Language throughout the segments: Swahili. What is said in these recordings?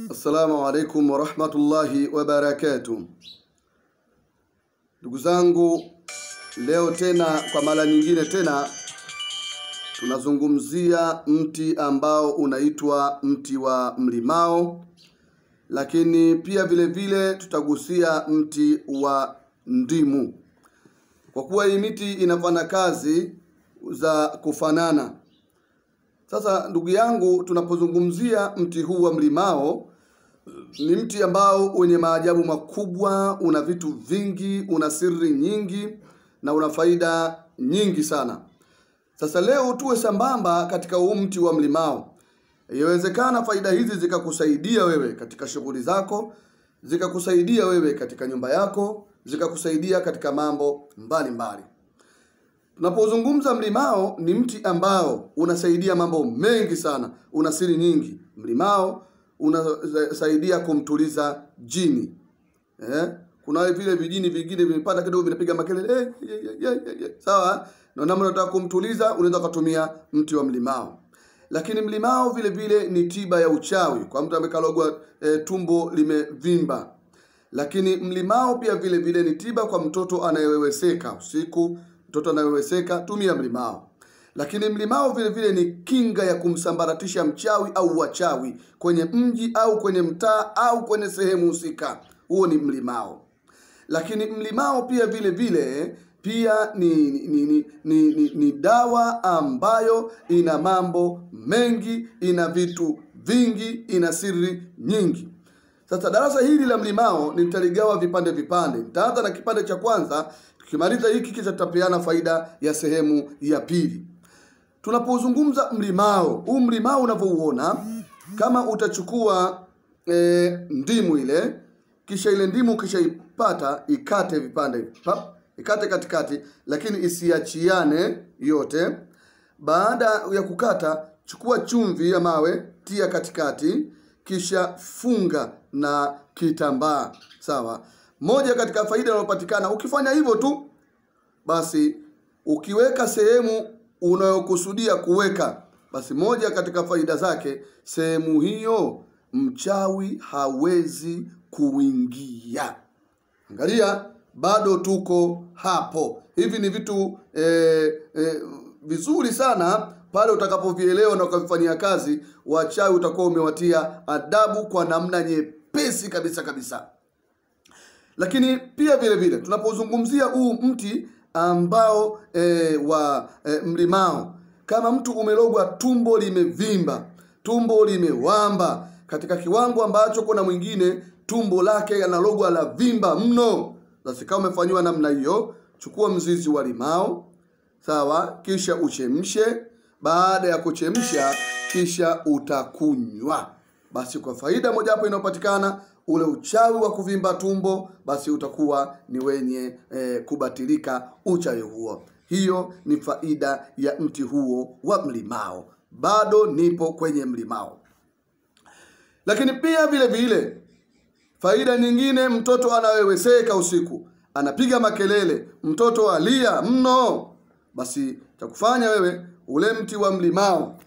Assalamu alaikum warahmatullahi wabarakatuh. Ndugu zangu, leo tena kwa mara nyingine tena tunazungumzia mti ambao unaitwa mti wa mlimao, lakini pia vile vile tutagusia mti wa ndimu, kwa kuwa hii miti inafanya kazi za kufanana. Sasa ndugu yangu, tunapozungumzia mti huu wa mlimao, ni mti ambao wenye maajabu makubwa, una vitu vingi, una siri nyingi na una faida nyingi sana. Sasa leo tuwe sambamba katika huu mti wa mlimao. Inawezekana faida hizi zikakusaidia wewe katika shughuli zako, zikakusaidia wewe katika nyumba yako, zikakusaidia katika mambo mbalimbali mbali. Tunapozungumza mlimao, ni mti ambao unasaidia mambo mengi sana, una siri nyingi. Mlimao unasaidia kumtuliza jini eh? Kuna vile vijini vingine vimepanda kidogo, vinapiga makelele eh, eh, eh, eh, eh. Sawa, na namna unataka kumtuliza, unaweza kutumia mti wa mlimao. Lakini mlimao vile vile ni tiba ya uchawi kwa mtu amekalogwa eh, tumbo limevimba. Lakini mlimao pia vile vile ni tiba kwa mtoto anayeweweseka usiku mtoto anayeweseka tumia mlimao. Lakini mlimao vile vile ni kinga ya kumsambaratisha mchawi au wachawi kwenye mji au kwenye mtaa au kwenye sehemu husika, huo ni mlimao. Lakini mlimao pia vile vile pia ni ni, ni, ni, ni, ni dawa ambayo ina mambo mengi, ina vitu vingi, ina siri nyingi. Sasa darasa hili la mlimao nitaligawa vipande vipande. Nitaanza na kipande cha kwanza, tukimaliza hiki kisha tutapeana faida ya sehemu ya pili. Tunapozungumza mlimao, huu mlimao unavyouona, kama utachukua e, ndimu ile, kisha ile ndimu ukishaipata ikate vipande pap, ikate katikati, lakini isiachiane yote. Baada ya kukata, chukua chumvi ya mawe, tia katikati, kisha funga na kitambaa. Sawa. Moja katika faida inayopatikana ukifanya hivyo tu, basi ukiweka sehemu unayokusudia kuweka, basi moja katika faida zake, sehemu hiyo mchawi hawezi kuingia. Angalia, bado tuko hapo. Hivi ni vitu eh, eh, vizuri sana pale utakapovielewa na ukavifanyia kazi, wachawi utakuwa umewatia adabu kwa namna nyepesi kabisa kabisa. Lakini pia vile vile tunapozungumzia huu mti ambao e, wa e, mlimao, kama mtu umelogwa tumbo limevimba, tumbo limewamba katika kiwango ambacho kuna mwingine tumbo lake analogwa la vimba mno, basi kama umefanyiwa namna hiyo, chukua mzizi wa limao sawa, kisha uchemshe. Baada ya kuchemsha, kisha utakunywa. Basi kwa faida moja hapo inayopatikana ule uchawi wa kuvimba tumbo, basi utakuwa ni wenye eh, kubatilika uchawi huo. Hiyo ni faida ya mti huo wa mlimao. Bado nipo kwenye mlimao, lakini pia vile vile faida nyingine, mtoto anaweweseka usiku, anapiga makelele, mtoto alia mno, basi cha kufanya wewe ule mti wa mlimao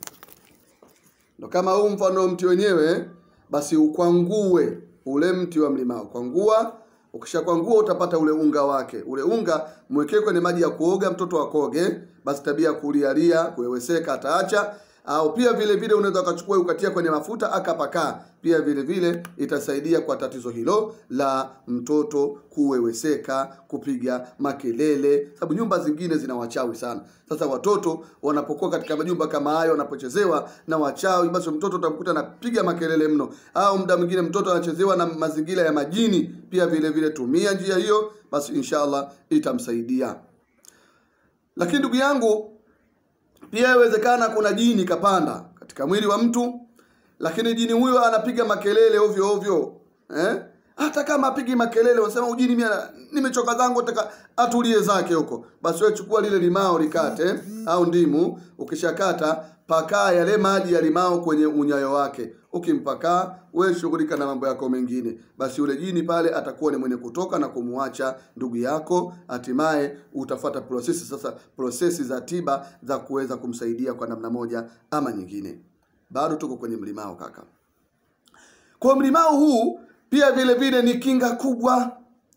ndo kama huu mfano mti wenyewe, basi ukwangue ule mti wa mlimao. Kwangua, ukishakwangua utapata ule unga wake. Ule unga mwekee kwenye maji ya kuoga, mtoto akoge, basi tabia ya kulialia, kuweweseka ataacha. Au pia vile vile unaweza ukachukua ukatia kwenye mafuta akapakaa, pia vile vile itasaidia kwa tatizo hilo la mtoto kuweweseka, kupiga makelele, sababu nyumba zingine zina wachawi sana. Sasa watoto wanapokuwa katika majumba kama hayo, wanapochezewa na wachawi, basi mtoto utamkuta anapiga makelele mno, au muda mwingine mtoto anachezewa na mazingira ya majini. Pia vile vile tumia njia hiyo, basi inshallah itamsaidia. Lakini ndugu yangu pia inawezekana kuna jini kapanda katika mwili wa mtu, lakini jini huyo anapiga makelele ovyo ovyo eh? Hata kama apigi makelele, unasema ujini, mimi nimechoka zangu, nataka atulie zake huko, basi wewe chukua lile limao likate, au ndimu. Ukishakata pakaa yale maji ya limao kwenye unyayo wake. Ukimpakaa wewe shughulika na mambo yako mengine, basi yule jini pale atakuwa ni mwenye kutoka na kumwacha ndugu yako. Hatimaye utafata prosesi sasa, prosesi za tiba za kuweza kumsaidia kwa namna moja ama nyingine. Bado tuko kwenye mlimao kaka. kwa mlimao huu pia vile vile ni kinga kubwa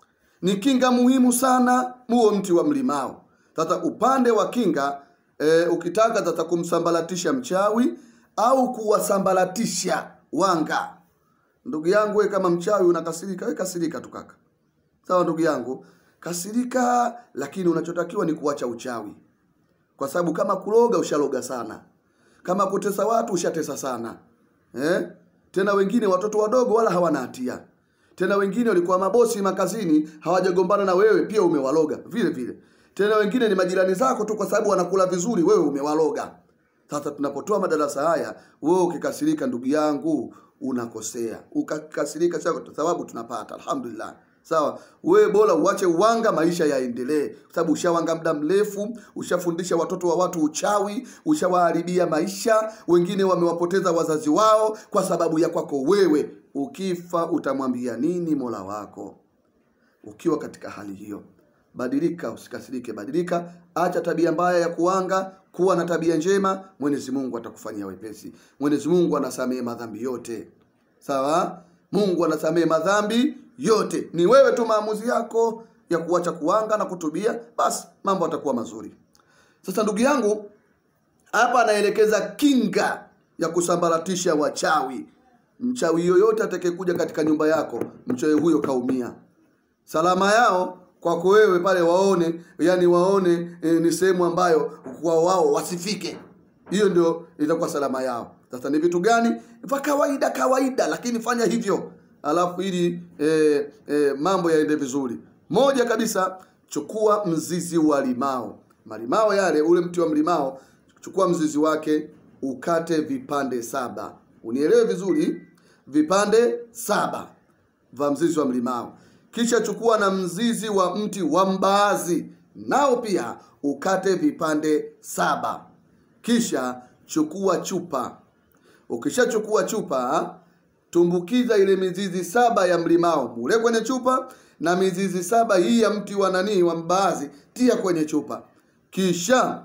ni kinga muhimu sana huo mti wa mlimao sasa upande wa kinga e, ukitaka sasa kumsambaratisha mchawi au kuwasambaratisha wanga ndugu yangu we kama mchawi unakasirika we kasirika tu kaka sawa ndugu yangu kasirika lakini unachotakiwa ni kuacha uchawi kwa sababu kama kuloga ushaloga sana kama kutesa watu ushatesa sana eh? tena wengine watoto wadogo wala hawana hatia tena wengine walikuwa mabosi makazini hawajagombana na wewe pia umewaloga vile vile tena wengine ni majirani zako tu kwa sababu wanakula vizuri wewe umewaloga sasa tunapotoa madarasa haya wewe ukikasirika ndugu yangu unakosea ukakasirika kwa sababu tunapata alhamdulillah sawa wewe bora uache uwanga maisha yaendelee kwa sababu ushawanga muda mrefu ushafundisha watoto wa watu uchawi ushawaharibia maisha wengine wamewapoteza wazazi wao kwa sababu ya kwako wewe ukifa utamwambia nini mola wako ukiwa katika hali hiyo badilika usikasirike badilika acha tabia mbaya ya kuanga kuwa na tabia njema mwenyezi mungu atakufanyia wepesi mwenyezi mungu anasamehe madhambi yote sawa mungu anasamehe madhambi yote ni wewe tu maamuzi yako ya kuacha kuanga na kutubia basi mambo atakuwa mazuri sasa ndugu yangu hapa anaelekeza kinga ya kusambaratisha wachawi mchawi yoyote atakayekuja katika nyumba yako mchawi huyo kaumia salama yao kwako wewe pale waone yani waone e, ni sehemu ambayo kwa wao wasifike hiyo ndio itakuwa salama yao sasa ni vitu gani vya kawaida kawaida lakini fanya hivyo alafu ili e, e, mambo yaende vizuri moja kabisa chukua mzizi wa limao malimao yale ule mti wa mlimao chukua mzizi wake ukate vipande saba unielewe vizuri vipande saba vya mzizi wa mlimao kisha chukua na mzizi wa mti wa mbaazi nao pia ukate vipande saba kisha chukua chupa ukishachukua chupa tumbukiza ile mizizi saba ya mlimao mule kwenye chupa na mizizi saba hii ya mti wa nanii wa mbaazi tia kwenye chupa kisha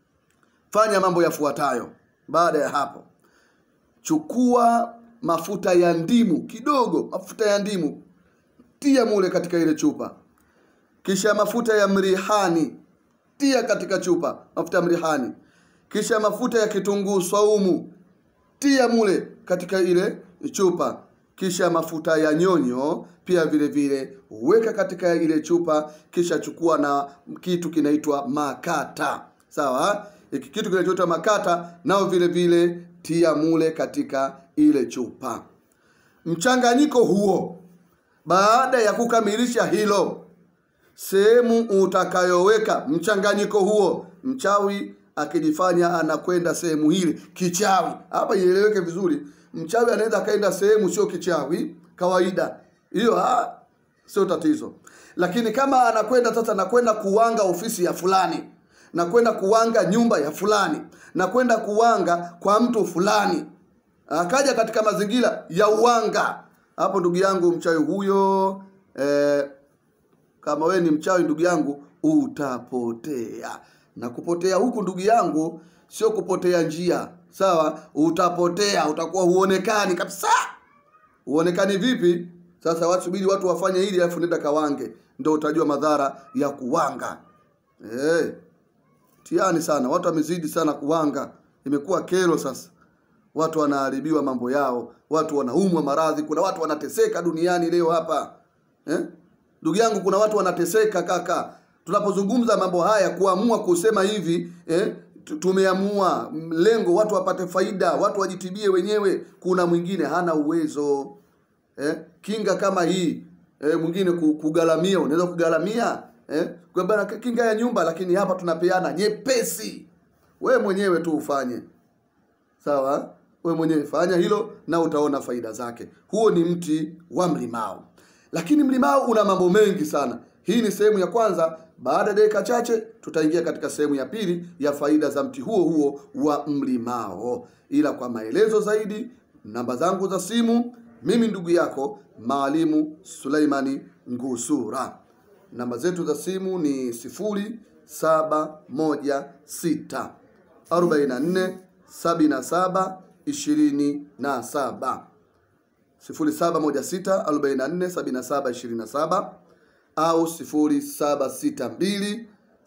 fanya mambo yafuatayo baada ya hapo chukua mafuta ya ndimu kidogo mafuta ya ndimu tia mule katika ile chupa kisha mafuta ya mrihani tia katika chupa mafuta ya mrihani kisha mafuta ya kitunguu saumu tia mule katika ile chupa kisha mafuta ya nyonyo pia vile vile weka katika ile chupa kisha chukua na kitu kinaitwa makata sawa hiki kitu kinachoitwa makata nao vile vile tia mule katika ile chupa mchanganyiko huo baada ya kukamilisha hilo sehemu utakayoweka mchanganyiko huo mchawi akijifanya anakwenda sehemu hili kichawi hapa ieleweke vizuri mchawi anaweza akaenda sehemu sio kichawi kawaida hiyo sio tatizo lakini kama anakwenda sasa nakwenda kuwanga ofisi ya fulani na kwenda kuwanga nyumba ya fulani na kwenda kuwanga kwa mtu fulani akaja katika mazingira ya uwanga hapo ndugu yangu mchawi huyo eh, kama wewe ni mchawi ndugu yangu utapotea na kupotea huku ndugu yangu sio kupotea njia sawa utapotea utakuwa huonekani kabisa huonekani vipi sasa wasubiri watu wafanye hili alafu nenda kawange ndio utajua madhara ya kuwanga eh tiani sana watu wamezidi sana kuwanga imekuwa kero sasa watu wanaharibiwa mambo yao watu wanaumwa maradhi kuna watu wanateseka duniani leo hapa eh? ndugu yangu kuna watu wanateseka kaka tunapozungumza mambo haya kuamua kusema hivi eh? tumeamua lengo watu wapate faida watu wajitibie wenyewe kuna mwingine hana uwezo eh? kinga kama hii eh, mwingine kugalamia unaweza kugalamia eh? kwa bana kinga ya nyumba lakini hapa tunapeana nyepesi we mwenyewe tu ufanye sawa we mwenyewe fanya hilo na utaona faida zake huo ni mti wa mlimao lakini mlimao una mambo mengi sana hii ni sehemu ya kwanza baada ya dakika chache tutaingia katika sehemu ya pili ya faida za mti huo huo wa mlimao ila kwa maelezo zaidi namba zangu za simu mimi ndugu yako maalimu suleimani ngusura namba zetu za simu ni sifuri saba moja sita arobaini na nne sabini na saba ishirini na saba 0716 44 77 27 au 0762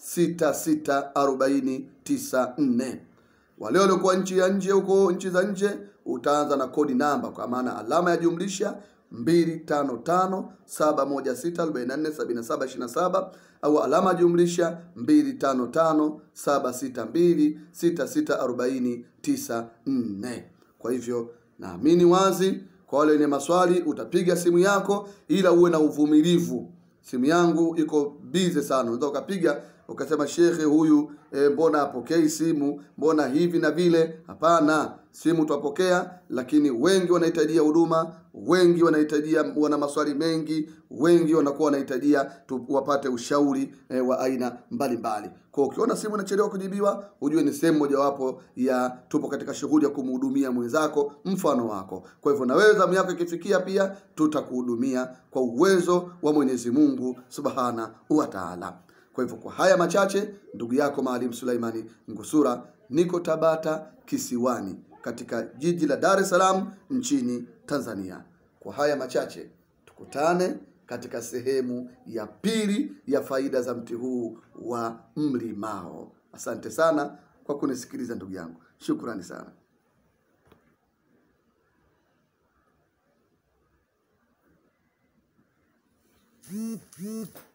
664094. Wale waliokuwa nchi ya nje huko nchi za nje utaanza na kodi namba kwa maana alama ya jumlisha 255 716 44 77 27 au alama ya jumlisha 255 762 6640 94. Kwa hivyo naamini wazi kwa wale wenye maswali utapiga simu yako, ila uwe na uvumilivu. Simu yangu iko bize sana, unaweza ukapiga ukasema shekhe huyu e, mbona apokei simu, mbona hivi na vile. Hapana, simu twapokea, lakini wengi wanahitajia huduma, wengi wanahitajia, wana maswali mengi, wengi wanakuwa wanahitajia tu wapate ushauri e, wa aina mbalimbali. Kwa ukiona simu inachelewa kujibiwa, ujue ni sehemu mojawapo ya tupo katika shughuli ya kumhudumia mwenzako mfano wako. Kwa hivyo na wewe zamu yako ikifikia, pia tutakuhudumia kwa uwezo wa Mwenyezi Mungu Subhana wa Ta'ala. Kwa hivyo kwa haya machache, ndugu yako Maalim Suleimani Ngusura, niko Tabata Kisiwani, katika jiji la Dar es Salaam nchini Tanzania. Kwa haya machache, tukutane katika sehemu ya pili ya faida za mti huu wa mlimao. Asante sana kwa kunisikiliza ndugu yangu, shukrani sana. Mm-hmm.